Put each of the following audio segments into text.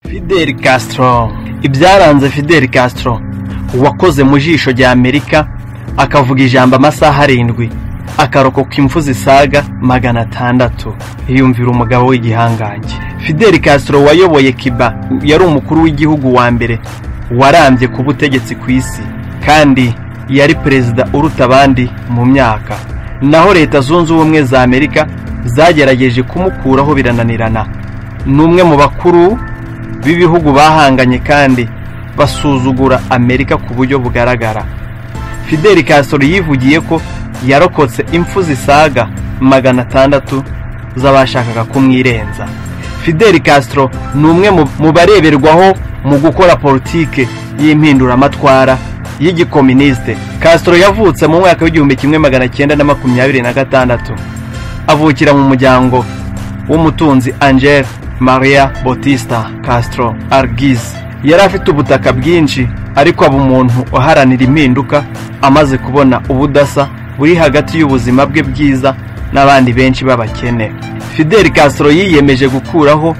Fidel Castro ibyaranze Fidel Castro wakoze mu jisho rya Amerika akavuga ijambo amasaha arindwi akarokoka imfu zisaga magana atandatu yiyumvira umugabo w'igihangange Fidel Castro wayoboye Cuba yari umukuru w'igihugu wa mbere warambye ku butegetsi ku isi kandi yari perezida uruta abandi mu myaka naho leta zunze ubumwe za Amerika zagerageje kumukuraho birananirana ni umwe mu bakuru b'ibihugu bahanganye kandi basuzugura amerika ku buryo bugaragara fidel castro yivugiye ko yarokotse impfu zisaga magana atandatu z'abashakaga kumwirenza fidel castro ni umwe mu- mu bareberwaho mu gukora politike y'impinduramatwara y'igikoministe castro yavutse mu mwaka w'igihumbi kimwe magana cyenda na makumyabiri na gatandatu avukira mu muryango w'umutunzi Angel Maria Bautista Castro Argiz yari afite ubutaka bwinshi ariko aba umuntu uharanira impinduka amaze kubona ubudasa buri hagati y'ubuzima bwe bwiza n'abandi benshi b'abakene Fidel Castro yiyemeje gukuraho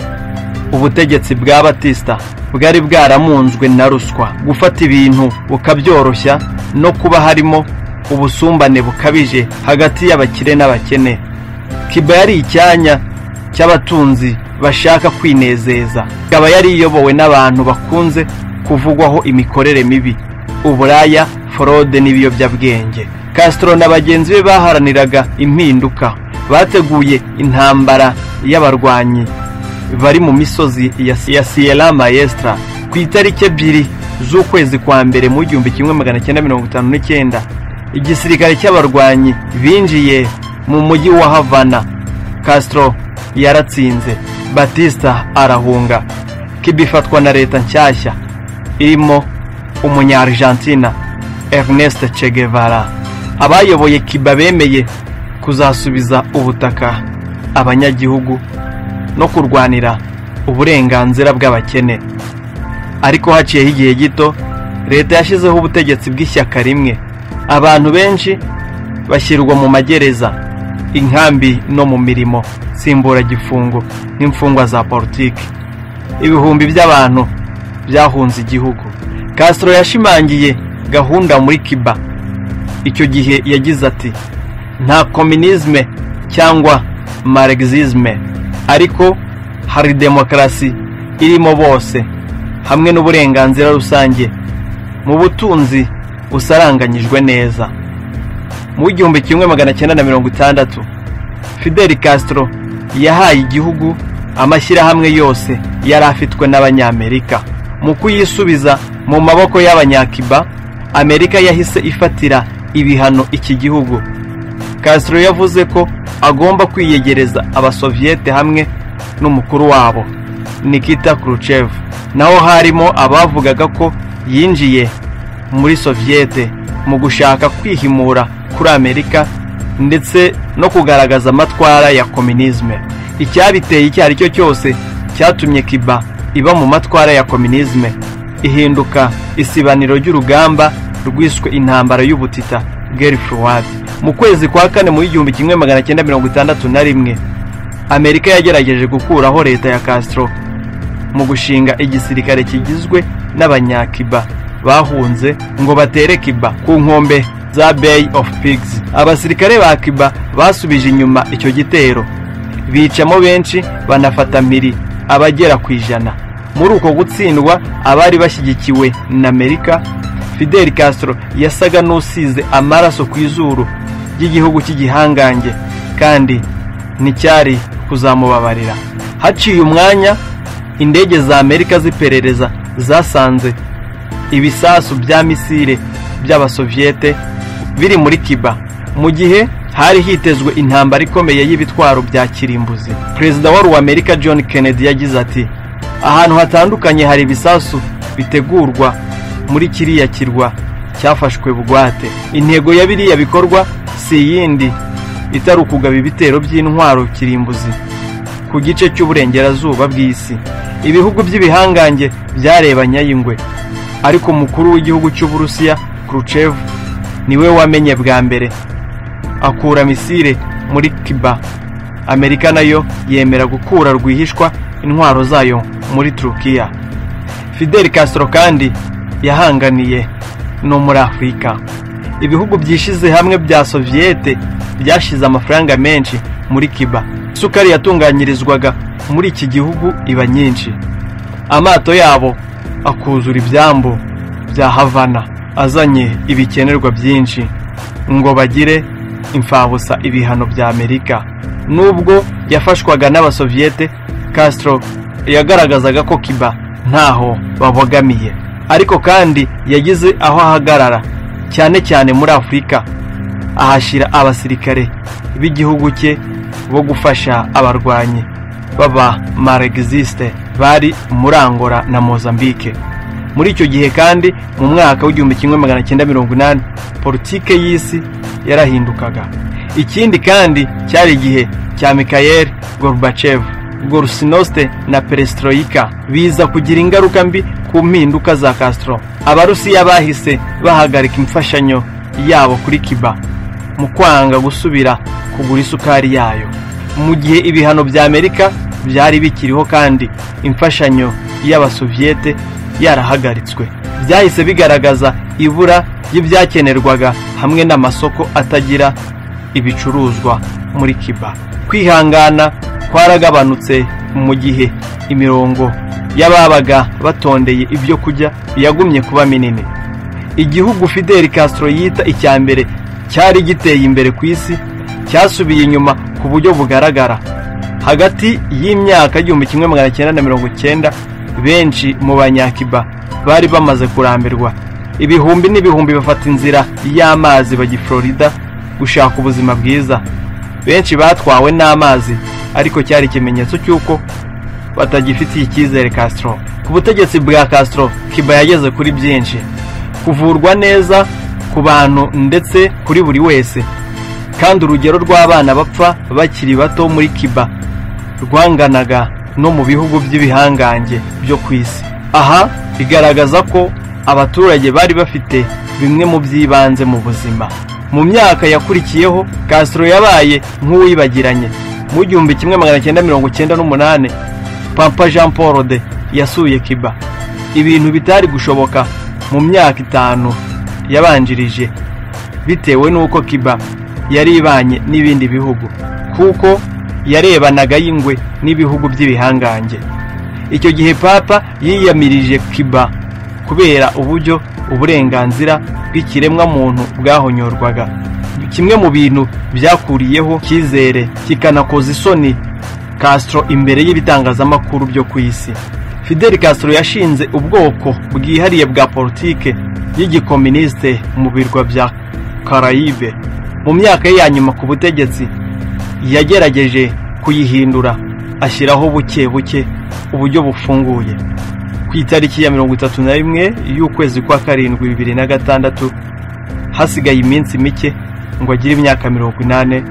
ubutegetsi bwa Batista bwari bwaramunzwe na ruswa gufata ibintu bukabyoroshya no kuba harimo ubusumbane bukabije hagati y'abakire n'abakene Kiba yari icyanya cy'abatunzi bashaka kwinezeza ikaba yari iyobowe n'abantu bakunze kuvugwaho imikorere mibi uburaya forode n'ibiyobyabwenge Castro na bagenzi be baharaniraga impinduka bateguye intambara y'abarwanyi bari mu misozi ya, ya Sierra Maestra ku itariki ebyiri z'ukwezi kwa mbere mu gihumbi kimwe magana cyenda mirongo itanu n'icyenda igisirikare cy'abarwanyi binjiye mu mujyi wa Havana Castro yaratsinze Batista arahunga Cuba ifatwa na leta nshyashya irimo umunya-Argentina Ernest Che Guevara abayoboye Cuba bemeye kuzasubiza ubutaka abanyagihugu no kurwanira uburenganzira bw'abakene ariko haciyeho igihe gito leta yashyizeho ubutegetsi bw'ishyaka rimwe abantu benshi bashyirwa mu magereza inkambi no mu mirimo nsimburagifungo n'imfungwa za politiki ibihumbi by'abantu byahunze igihugu Castro yashimangiye gahunda muri Cuba icyo gihe yagize ati nta kominisme cyangwa marexisme ariko hari demokarasi irimo bose hamwe n'uburenganzira rusange mu butunzi busaranganyijwe neza mu w'igihumbi kimwe magana cyenda na mirongo itandatu fidel castro yahaye igihugu amashyirahamwe yose yari afitwe n'abanyamerika mu kuyisubiza mu maboko y'abanyakiba amerika yahise ifatira ibihano iki gihugu Castro yavuze ko agomba kwiyegereza abasoviete hamwe n'umukuru wabo Nikita Khrushchev naho harimo abavugaga ko yinjiye muri soviete mu gushaka kwihimura kuri Amerika ndetse no kugaragaza amatwara ya kominisme icyabiteye icyo ari cyo cyose cyatumye Cuba iba mu matwara ya kominisme ihinduka isibaniro ry'urugamba rwiswe intambara y'ubutita Guerre Froide mu kwezi kwa kane mu w'igihumbi kimwe magana cyenda mirongo itandatu na rimwe amerika yagerageje gukuraho leta ya castro mu gushinga igisirikare kigizwe n'abanyakiba bahunze ngo batere kiba ku nkombe za bay of pigs abasirikare ba kiba basubije inyuma icyo gitero bicamo benshi banafata mpiri abagera ku ijana muri uko gutsindwa abari bashyigikiwe na amerika fidel castro yasaga n'usize amaraso ku izuru ry'igihugu cy'igihangange kandi nticyari kuzamubabarira haciye umwanya indege za amerika z'iperereza zasanze ibisasu bya misile by'abasoviete biri muri kiba mu gihe hari hitezwe intambara ikomeye y'ibitwaro bya kirimbuzi perezida wa ruwamerika john kennedy yagize ati ahantu hatandukanye hari ibisasu bitegurwa muri kiriya kirwa cyafashwe bugwate intego ya biriya bikorwa si iyindi itari ukugaba ibitero by'intwaro kirimbuzi ku gice cy'uburengerazuba bw'isi ibihugu by'ibihangange byarebanye ay'ingwe ariko umukuru w'igihugu cy'uburusiya Khrushchev niwe wamenye bwa mbere akura misile muri Cuba Amerika nayo yemera gukura rwihishwa intwaro zayo muri Turukiya fidel castro kandi yahanganiye no muri afurika ibihugu byishyize hamwe bya soviyete byashyize amafaranga menshi muri kiba isukari yatunganyirizwaga muri iki gihugu iba nyinshi amato yabo akuzura ibyambu bya havana azanye ibikenerwa byinshi ngo bagire imfabusa ibihano bya amerika nubwo yafashwaga n'abasoviyete castro yagaragazaga ko kiba ntaho babogamiye ariko kandi yagize aho ahagarara cyane cyane muri afurika ahashyira abasirikare b'igihugu cye bo gufasha abarwanyi baba maregizisite bari muri angola na mozambique muri icyo gihe kandi mu mwaka w'igihumbi kimwe magana cyenda mirongo inani politike y'isi yarahindukaga ikindi kandi cyari igihe cya mikayeli gorubacevu gorusinoste na perestroika biza kugira ingaruka mbi ku mpinduka za castro abarusiya bahise bahagarika imfashanyo yabo kuri kiba mu kwanga gusubira kugura isukari yayo mu gihe ibihano bya amerika byari bikiriho kandi imfashanyo y'abasoviyete yarahagaritswe byahise bigaragaza ibura ry'ibyakenerwaga hamwe n'amasoko atagira ibicuruzwa muri kiba kwihangana kwaragabanutse mu gihe imirongo y'ababaga batondeye ibyo kurya yagumye kuba minini igihugu fidel castro yita icya mbere cyari giteye imbere ku isi cyasubiye inyuma ku buryo bugaragara hagati y'imyaka igihumbi kimwe magana cyenda na mirongo cyenda benshi mu banyakiba bari bamaze kurambirwa ibihumbi n'ibihumbi bafata inzira y'amazi bajya i florida gushaka ubuzima bwiza benshi batwawe n'amazi ariko cyari ikimenyetso cy'uko batagifitiye icyizere Castro ku butegetsi bwa Castro kiba yageze kuri byinshi kuvurwa neza ku bantu ndetse kuri buri wese kandi urugero rw'abana bapfa bakiri bato muri kiba rwanganaga no mu bihugu by'ibihangange byo ku isi aha bigaragaza ko abaturage bari bafite bimwe mu by'ibanze mu buzima mu myaka yakurikiyeho Castro yabaye nk'uwibagiranye mu gihumbi kimwe magana cyenda mirongo cyenda n'umunani pampa jean paul de yasuye kiba ibintu bitari gushoboka mu myaka itanu yabanjirije bitewe n'uko kiba yari ibanye n'ibindi bihugu kuko yarebanaga y'ingwe n'ibihugu by'ibihangange icyo gihe papa yiyamirije kiba kubera uburyo uburenganzira bw'ikiremwamuntu bwahonyorwaga kimwe mu bintu byakuriyeho cyizere kikanakoza isoni Castro imbere y'ibitangazamakuru byo ku isi Fidel Castro yashinze ubwoko bwihariye bwa politike y'igikoministe mu birwa bya Caraïbe mu myaka ye ya nyuma ku butegetsi yagerageje kuyihindura ashyiraho buke buke uburyo bufunguye ku itariki ya mirongo itatu na rimwe y'ukwezi kwa karindwi bibiri na gatandatu hasigaye iminsi mike ngo agire imyaka mirongo inane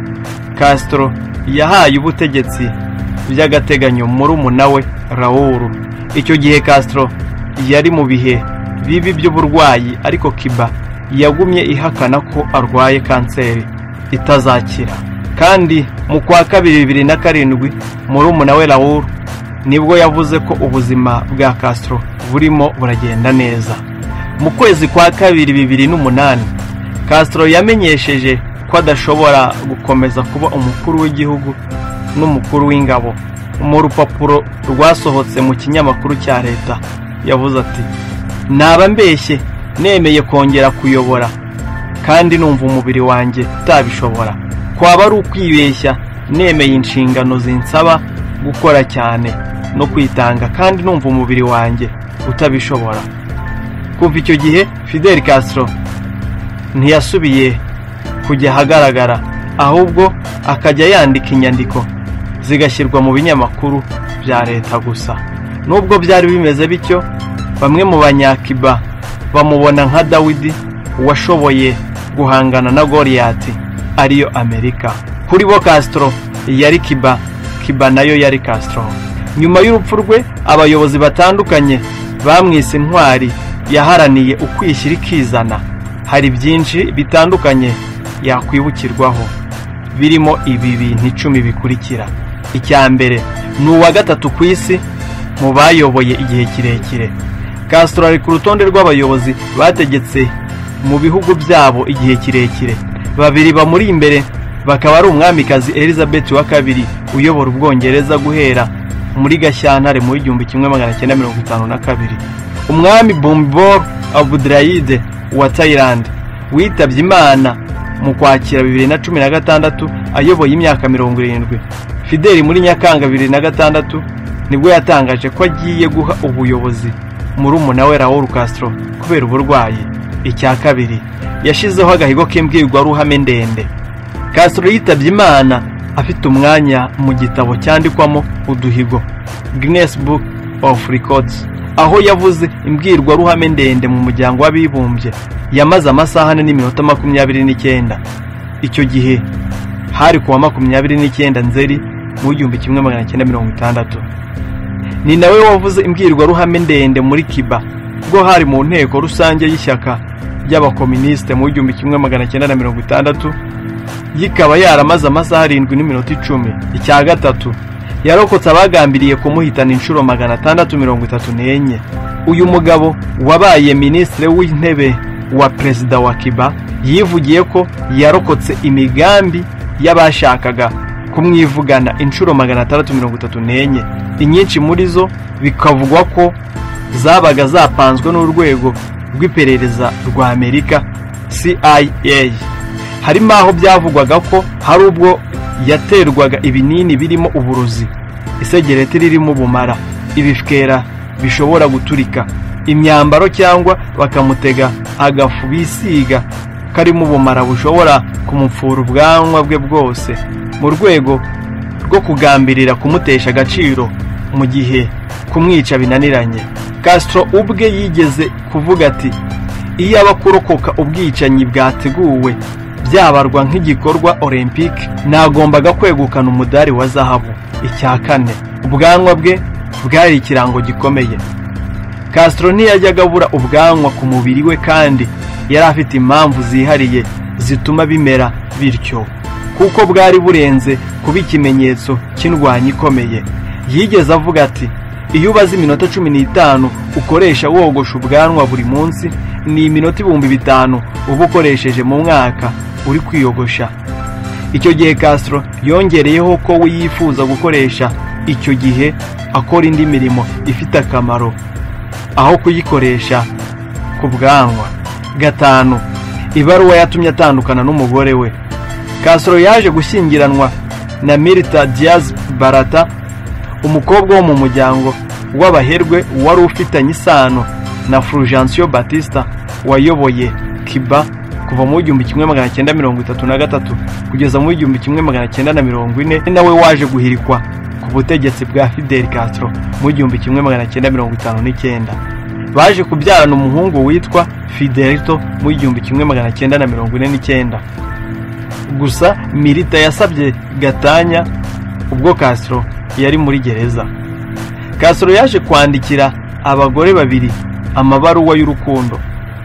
Castro yahaye ubutegetsi by'agateganyo murumuna we Raul icyo gihe Castro yari mu bihe bibi by'uburwayi ariko Kiba yagumye ihakana ko arwaye kanseri itazakira kandi mu kwa kabiri bibiri na karindwi murumuna we Raul nibwo yavuze ko ubuzima bwa Castro burimo buragenda neza mu kwezi kwa kabiri bibiri n'umunani Castro yamenyesheje ko adashobora gukomeza kuba umukuru w'igihugu n'umukuru w'ingabo mu rupapuro rwasohotse mu kinyamakuru cya leta yavuze ati naba mbeshye nemeye kongera kuyobora kandi numva umubiri wanjye utabishobora kwaba ari ukwibeshya nemeye inshingano zinsaba gukora cyane no kwitanga kandi numva umubiri wanjye utabishobora kuva icyo gihe fidel castro ntiyasubiye kujya ahagaragara ahubwo akajya yandika inyandiko zigashyirwa mu binyamakuru bya leta gusa nubwo byari bimeze bityo bamwe mu banyakiba bamubona nka dawidi washoboye guhangana na goriyati ariyo amerika kuri bo Castro yari kiba kiba nayo yari Castro nyuma y'urupfu rwe abayobozi batandukanye bamwise intwari yaharaniye ukwishyira ikizana hari byinshi bitandukanye yakwibukirwaho birimo ibi bintu icumi bikurikira icya mbere ni uwa gatatu ku isi mu bayoboye igihe kirekire Castro ari ku rutonde rw'abayobozi bategetse mu bihugu byabo igihe kirekire babiri bamuri imbere bakaba ari umwamikazi elizabeth wa kabiri uyobora ubwongereza guhera muri gashyantare mu w'igihumbi kimwe magana cyenda mirongo itanu na kabiri umwami bombor abudurayide wa tayilandi witabye imana mu kwakira bibiri na cumi na gatandatu ayoboye imyaka mirongo irindwi fideli muri nyakanga bibiri na gatandatu nibwo yatangaje ko agiye guha ubuyobozi murumuna we Raul Castro kubera uburwayi icya kabiri yashyizeho agahigo k'imbwirwaruhame ndende Castro yitabye imana afite umwanya mu gitabo cyandikwamo uduhigo Guinness Book of Records aho yavuze imbwirwaruhame ndende mu muryango w'abibumbye yamaze amasaha ane n'iminota makumyabiri n'icyenda icyo gihe hari ku wa makumyabiri n'icyenda nzeri mu w'igihumbi kimwe magana cyenda mirongo itandatu ni nawe wavuze imbwirwaruhame ndende muri kiba ubwo hari mu nteko rusange y'ishyaka ry'abakominisite mu w'igihumbi kimwe magana cyenda na mirongo itandatu yikaba yaramaze amasaha arindwi n'iminota icumi icya gatatu yarokotse abagambiriye kumuhitana inshuro magana atandatu mirongo itatu n'enye uyu mugabo wabaye minisitiri w'intebe wa perezida wa kiba yivugiye ko yarokotse imigambi y'abashakaga kumwivugana inshuro magana atandatu mirongo itatu n'enye inyinshi muri zo bikavugwa ko zabaga zapanzwe n'urwego rw'iperereza rwa amerika cia harimo aho byavugwaga ko hari ubwo yaterwaga ibinini birimo uburozi isegereti ririmo ubumara ibifwera bishobora guturika imyambaro cyangwa bakamutega agafu bisiga karimo ubumara bushobora kumupfura ubwanwa bwe bwose mu rwego rwo kugambirira kumutesha agaciro mu gihe kumwica binaniranye Castro ubwe yigeze kuvuga ati iyaba kurokoka ubwicanyi bwateguwe byabarwa nk'igikorwa olympic nagombaga kwegukana umudari wa zahabu icya kane ubwanwa bwe bwari ikirango gikomeye Castro ntiyajyaga abura ubwanwa ku mubiri we kandi yari afite impamvu zihariye zituma bimera bityo kuko bwari burenze kuba ikimenyetso cy'indwanyi ikomeye yigeze avuga ati iyo ubaze iminota cumi n'itanu ukoresha wogosha ubwanwa buri munsi ni iminota ibihumbi bitanu uba ukoresheje mu mwaka uri kwiyogosha icyo gihe Castro yongereyeho ko we yifuza gukoresha icyo gihe akora indi mirimo ifite akamaro aho kuyikoresha ku bwanwa gatanu ibaruwa yatumye atandukana n'umugore we Castro yaje gushyingiranwa na Mirta Diaz Barata umukobwa wo mu muryango w'abaherwe wari ufitanye isano na Fulgencio Batista wayoboye Cuba kuva mu w'igihumbi kimwe magana cyenda mirongo itatu na gatatu kugeza mu w'igihumbi kimwe magana cyenda na mirongo ine nawe waje guhirikwa ku butegetsi bwa Fidel Castro mu w'igihumbi kimwe magana cyenda mirongo itanu n'icyenda baje kubyarana umuhungu witwa Fidelito mu w'igihumbi kimwe magana cyenda na mirongo ine n'icyenda gusa mirita yasabye gatanya ubwo Castro yari muri gereza Castro yaje kwandikira abagore babiri amabaruwa y'urukundo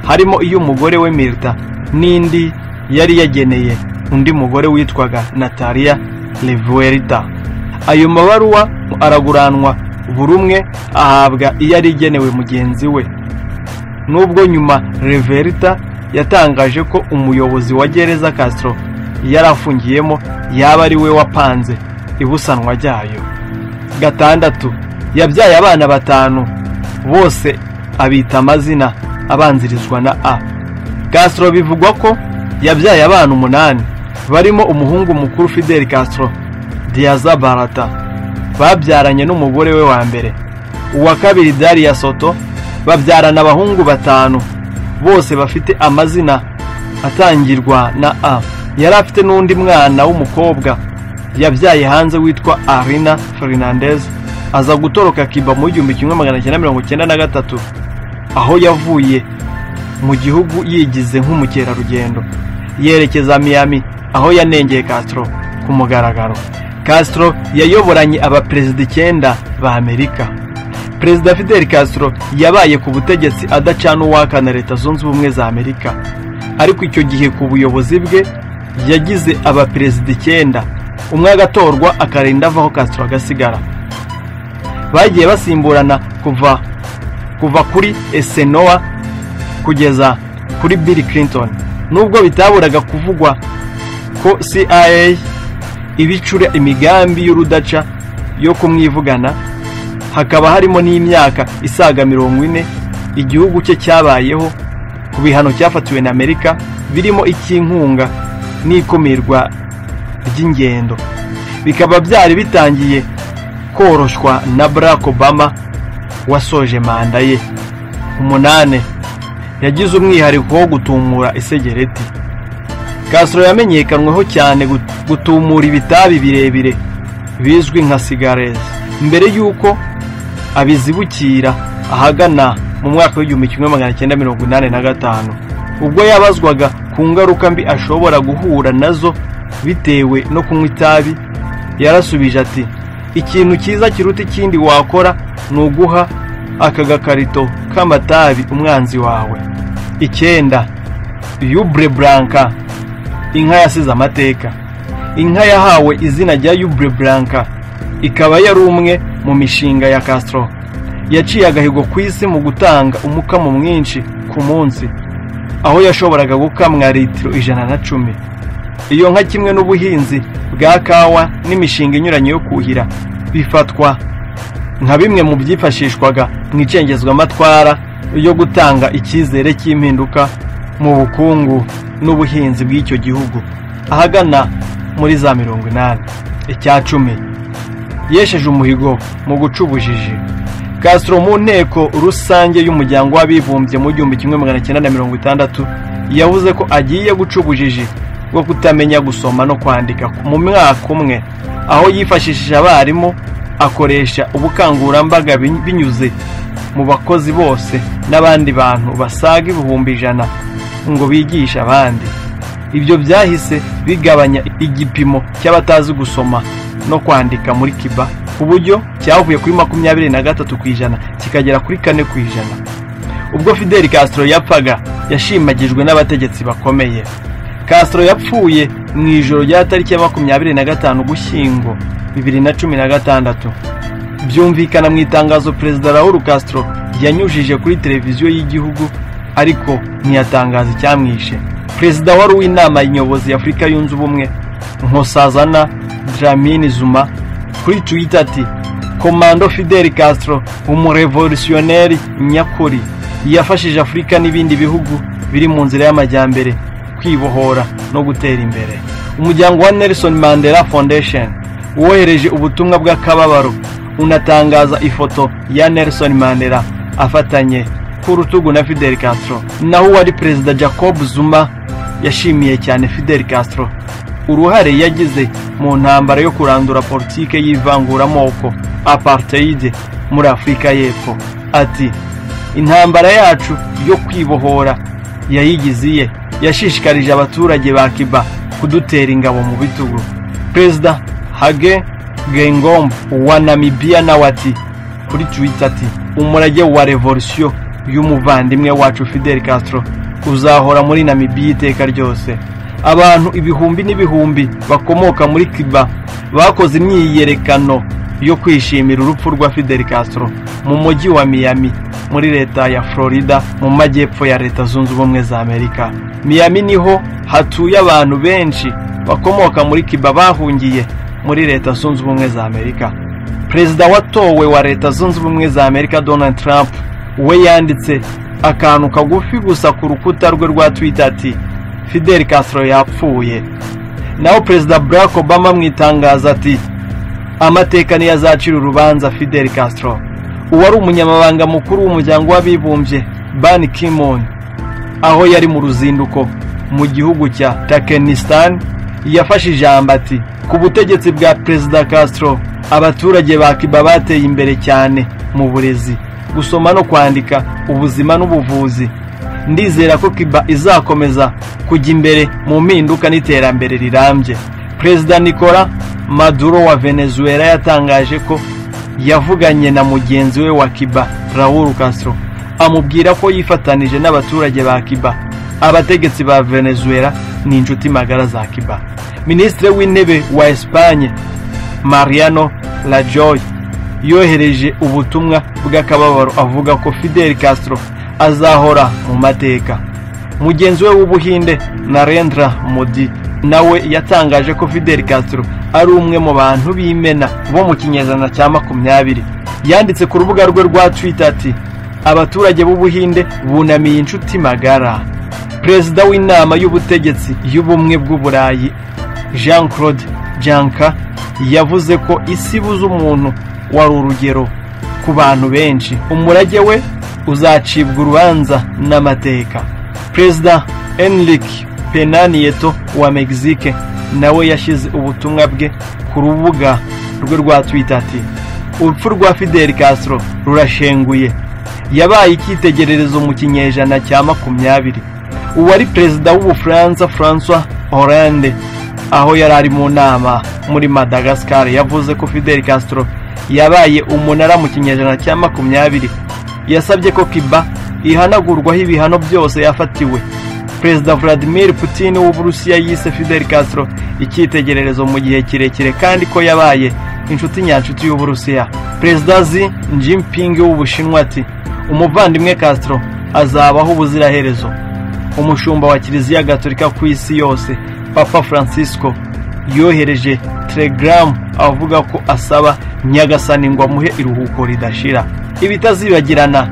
harimo iy'umugore we mirita n'indi yari yageneye undi mugore witwaga natalia levuerita ayo mabaruwa araguranwa buri umwe ahabwa iyo ari igenewe mugenzi we nubwo nyuma levuerita yatangaje ko umuyobozi wa gereza Castro yari afungiyemo yaba ari we wapanze ibusanwa ryayo gatandatu yabyaye abana batanu bose abita amazina abanzirizwa na a Castro bivugwa ko yabyaye abana umunani barimo umuhungu mukuru Fidel Castro Diaza Barata babyaranye n'umugore we wa mbere uwa kabiri Daria Soto babyarana abahungu batanu bose bafite amazina atangirwa na a yari afite n'undi mwana w'umukobwa yabyaye hanze witwa arina fernandez aza gutoroka kiba mu gihumbi kimwe magana cyenda mirongo cyenda na gatatu aho yavuye mu gihugu yigize nk'umukerarugendo yerekeza miami aho yanengeye castro ku mugaragaro castro yayoboranye abaperezida icyenda ba amerika perezida fidel castro yabaye ku butegetsi adacana uwaka na leta zunze ubumwe za amerika ariko icyo gihe ku buyobozi bwe yagize abaperezida icyenda umwe agatorwa akarinda avaho Castro agasigara bagiye basimburana kuva kuva kuri esenowa kugeza kuri bill clinton nubwo bitaburaga kuvugwa ko cia ibicura imigambi y'urudaca yo kumwivugana hakaba harimo n'imyaka isaga mirongo ine igihugu cye cyabayeho ku bihano cyafatiwe na amerika birimo icy'inkunga n'ikumirwa ry'ingendo bikaba byari bitangiye koroshywa na barack obama wasoje manda ye umunane yagize umwihariko wo gutumura isegereti kasiro yamenyekanweho cyane gutumura ibitabi birebire bizwi nka sigareza mbere y'uko abizibukira ahagana mu mwaka w'igihumbi kimwe magana cyenda mirongo inani na gatanu ubwo yabazwaga ku ngaruka mbi ashobora guhura nazo bitewe no kunywa itabi yarasubije ati ikintu cyiza kiruta ikindi wakora ni uguha aka gakarito k'amatabi umwanzi wawe icyenda yubure buranka inka yasize amateka inka yahawe izina rya yubure buranka ikaba yari umwe mu mishinga ya Castro yaciye agahigo ku isi mu gutanga umukamo mwinshi ku munsi aho yashoboraga gukamwa litiro ijana na cumi iyo nka kimwe n'ubuhinzi bwa kawa n'imishinga inyuranye yo kuhira bifatwa nka bimwe mu byifashishwaga mu icengezwamatwara yo gutanga icyizere cy'impinduka mu bukungu n'ubuhinzi bw'icyo gihugu ahagana muri za mirongo inani icya cumi yesheje umuhigo mu guca ubujiji Castro mu nteko rusange y'umuryango w'abibumbye mu gihumbi kimwe magana cyenda na mirongo itandatu yavuze ko agiye guca ubujiji bwo kutamenya gusoma no kwandika mu mwaka umwe aho yifashishije abarimu akoresha ubukangurambaga binyuze mu bakozi bose n'abandi bantu basaga ibihumbi ijana ngo bigishe abandi ibyo byahise bigabanya igipimo cy'abatazi gusoma no kwandika muri kiba ku buryo cyavuye kuri makumyabiri na gatatu ku ijana kikagera kuri kane ku ijana ubwo fidel castro yapfaga yashimagijwe n'abategetsi bakomeye Castro yapfuye mu ijoro rya tariki ya makumyabiri na gatanu ugushyingo bibiri na cumi na gatandatu byumvikana mu itangazo perezida Raul Castro yanyujije kuri televiziyo y'igihugu ariko ntiyatangaza icyamwishe perezida wari uw'inama nyobozi y'afurika yunze ubumwe nkosazana dramini zuma kuri twitter ati komando fidel castro umurevolutionneri nyakuri yafashije afurika n'ibindi bihugu biri mu nzira y'amajyambere kwibohora no gutera imbere umuryango wa Nelson Mandela Foundation wohereje ubutumwa bw'akababaro unatangaza ifoto ya Nelson Mandela afatanye ku rutugu na Fidel Castro naho uwari perezida Jacob Zuma yashimiye cyane Fidel Castro uruhare yagize mu ntambara yo kurandura politike y'ivanguramoko apartheid muri Afurika y'Epfo ati intambara yacu yo kwibohora yayigiziye yashishikarije abaturage ba kiba kudutera ingabo mu bitugu perezida hage gengombo wa namibiya nawe ati kuri twitter ati umurage wa revolusiyo y'umuvandimwe wacu fidel castro uzahora muri namibiya iteka ryose abantu ibihumbi n'ibihumbi bakomoka muri kiba bakoze imyiyerekano yo kwishimira urupfu rwa fidel castro mu mujyi wa miami muri leta ya florida mu majyepfo ya leta zunze ubumwe za amerika miami niho hatuye abantu benshi bakomoka muri kiba bahungiye muri leta zunze ubumwe za amerika perezida watowe wa leta zunze ubumwe za amerika donald trump we yanditse akantu kagufi gusa ku rukuta rwe rwa twitter ati fidel castro yapfuye naho perezida barack obama mu itangazo ati amateka niyo azacira urubanza fidel castro uwari umunyamabanga mukuru w'umuryango w'abibumbye ban kimon aho yari mu ruzinduko mu gihugu cya takenistan yafashe ijambo ati ku butegetsi bwa perezida castro abaturage ba kiba bateye imbere cyane mu burezi gusoma no kwandika ubuzima n'ubuvuzi ndizera ko kiba izakomeza kujya imbere mu mpinduka n'iterambere rirambye perezida nicola maduro wa venezuela yatangaje ko yavuganye na mugenzi we wa kiba raul castro amubwira ko yifatanije n'abaturage ba kiba abategetsi ba venezuela ni inshuti magara za kiba minisitiri w'intebe wa esipanye mariano rajoy yohereje ubutumwa bw'akababaro avuga ko fidel castro azahora mu mateka mugenzi we w'ubuhinde narendra modi nawe yatangaje ko fidel castro ari umwe mu bantu b'imena bo mu kinyejana cya makumyabiri yanditse ku rubuga rwe rwa twitter ati abaturage b'ubuhinde bunamiye inshuti magara perezida w'inama y'ubutegetsi y'ubumwe bw'uburayi jean claude janka yavuze ko isi ibuze umuntu wari urugero ku bantu benshi umurage we uzacibwa urubanza n'amateka perezida enrique penanieto wa mexique nawe yashyize ubutumwa bwe ku rubuga rwe rwa twitter ati urupfu rwa fidel castro rurashenguye yabaye icyitegererezo mu kinyejana cya makumyabiri uwari perezida w'ubufaransa francois hollande aho yari ari mu nama muri madagascar yavuze ko fidel castro yabaye umunara mu kinyejana cya makumyabiri yasabye ko kiba ihanagurwaho ibihano byose yafatiwe perezida vladimir putin w'uburusiya yise fidel castro icyitegererezo mu gihe kirekire kandi ko yabaye inshuti nyanshuti y'uburusiya perezida xi jinping w'ubushinwa ati umuvandimwe castro azabaho ubuziraherezo umushumba wa kiliziya gatolika ku isi yose papa francisco yohereje telegaramu avuga ko asaba nyagasani ngo amuhe iruhuko ridashira ibitazibagirana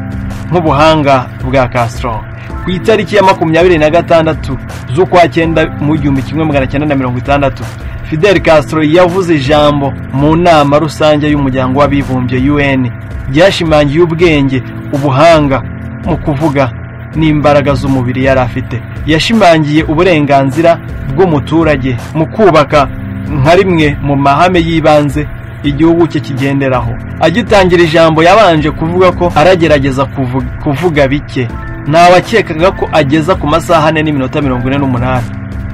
nk'ubuhanga bwa castro ku itariki ya makumyabiri na gatandatu z'ukwa cyenda mu gihumbi kimwe magana cyenda na mirongo itandatu fidel castro yavuze ijambo mu nama rusange y'umuryango w'abibumbye un ryashimangiye ubwenge ubuhanga mu kuvuga n'imbaraga z'umubiri yari afite yashimangiye uburenganzira bw'umuturage mu kubaka nka rimwe mu mahame y'ibanze igihugu cye kigenderaho agitangira ijambo yabanje kuvuga ko aragerageza kuvu- kuvuga bike ntawakekaga ko ageza ku masaha ane n'iminota mirongo ine n'umunani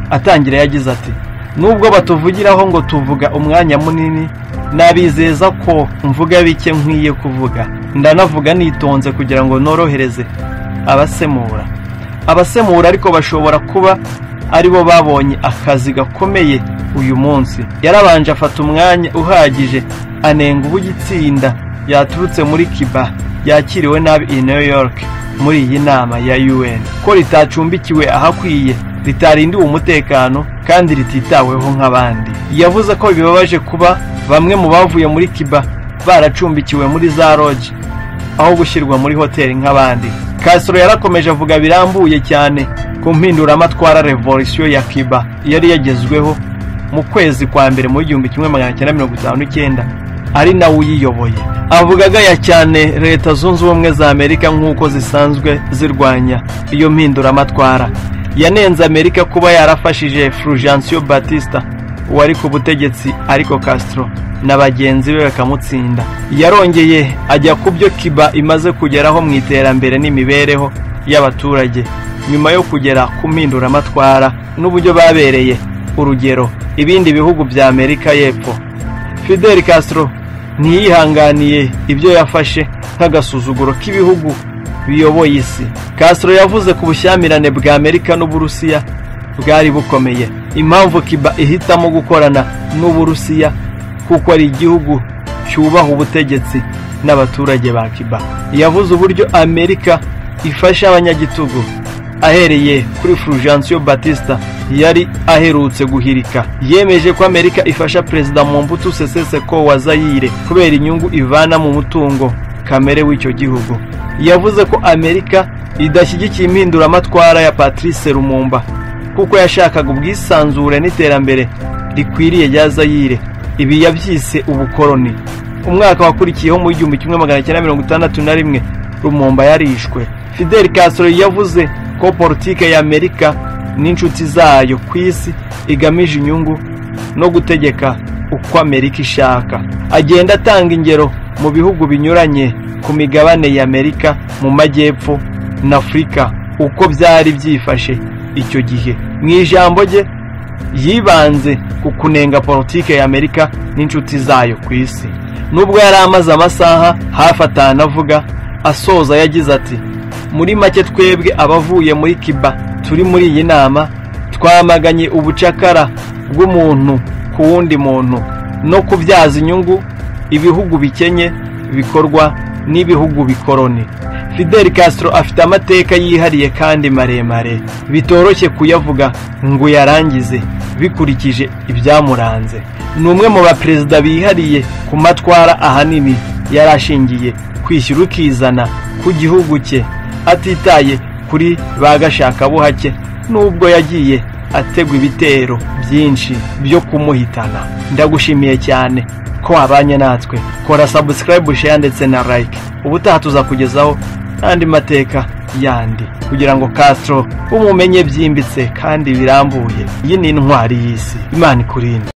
atangira yagize ati nubwo batuvugiraho ngo tuvuga umwanya munini nabizeza ko mvuga bike nkwiye kuvuga ndanavuga nitonze kugira ngo norohereze abasemura abasemura ariko bashobora kuba aribo babonye akazi gakomeye uyu munsi yarabanje afata umwanya uhagije anenga ubu igitsinda yaturutse muri kiba yakiriwe nabi i new york muri iyi nama ya un ko ritacumbikiwe ahakwiye ritarindiwe umutekano kandi rititaweho nk'abandi yavuze ko bibabaje kuba bamwe mu bavuye muri kiba baracumbikiwe muri za roji aho gushyirwa muri hoteli nk'abandi Castro yarakomeje avuga birambuye cyane ku mpinduramatwara revolisiyo ya Cuba yari yagezweho mu kwezi kwa mbere muri igihumbi kimwe magana cyenda mirongo itanu n'icyenda ari nawe uyiyoboye avuga agaya cyane leta zunze ubumwe za amerika nk'uko zisanzwe zirwanya iyo mpinduramatwara yanenze amerika kuba yarafashije Fulgencio Batista wari ku butegetsi ariko Castro na bagenzi be bakamutsinda yarongeye ajya ku byo Cuba imaze kugeraho mu iterambere n'imibereho y'abaturage nyuma yo kugera ku mpinduramatwara n'uburyo babereye urugero ibindi bihugu bya Amerika y'Epfo Fidel Castro ntiyihanganiye ibyo yafashe nk'agasuzuguro k'ibihugu biyoboye isi Castro yavuze ku bushyamirane bwa Amerika n'Uburusiya bwari bukomeye impamvu kiba ihitamo gukorana n'uburusiya kuko ari igihugu cyubaha ubutegetsi n'abaturage ba kiba yavuze uburyo amerika ifasha abanyagitugu ahereye kuri fulgencio batista yari aherutse guhirika yemeje ko amerika ifasha perezida mombutu seseseko wa zayire kubera inyungu ivana mu mutungo kamere w'icyo gihugu yavuze ko amerika idashyigikiye impinduramatwara ya patrice lumumba kuko yashakaga ubwisanzure n'iterambere rikwiriye rya zayire ibi yabyise ubukoroni umwaka wakurikiyeho mu igihumbi kimwe magana cyenda mirongo itandatu na rimwe rumumba yarishwe fidel castro yavuze ko politike ya amerika n'inshuti zayo ku isi igamije inyungu no gutegeka uko amerika ishaka agenda atanga ingero mu bihugu binyuranye ku migabane ya amerika mu majyepfo na afurika uko byari byifashe icyo gihe mu ijambo rye yibanze ku kunenga politike ya amerika n'inshuti zayo ku isi nubwo yari amaze amasaha hafi atanu avuga asoza yagize ati muri make twebwe abavuye muri kiba turi muri iyi nama twamaganye ubucakara bw'umuntu ku wundi muntu no kubyaza inyungu ibihugu bikenye bikorwa n'ibihugu bikoroni fidel castro afite amateka yihariye kandi maremare bitoroshye kuyavuga ngo uyarangize bikurikije ibyamuranze ni umwe mu baperezida bihariye ku matwara ahanini yari ashingiye kwishyura ukizana ku gihugu cye atitaye kuri ba gashakabuhake nubwo yagiye ategwa ibitero byinshi byo kumuhitana ndagushimiye cyane ko wabanye natwe kora sabusikarayibu sheya ndetse na like ubutaha tuzakugezaho n'andi mateka yandi kugira ngo Castro umumenye byimbitse kandi birambuye iyi ni intwari y'isi imana ikurinde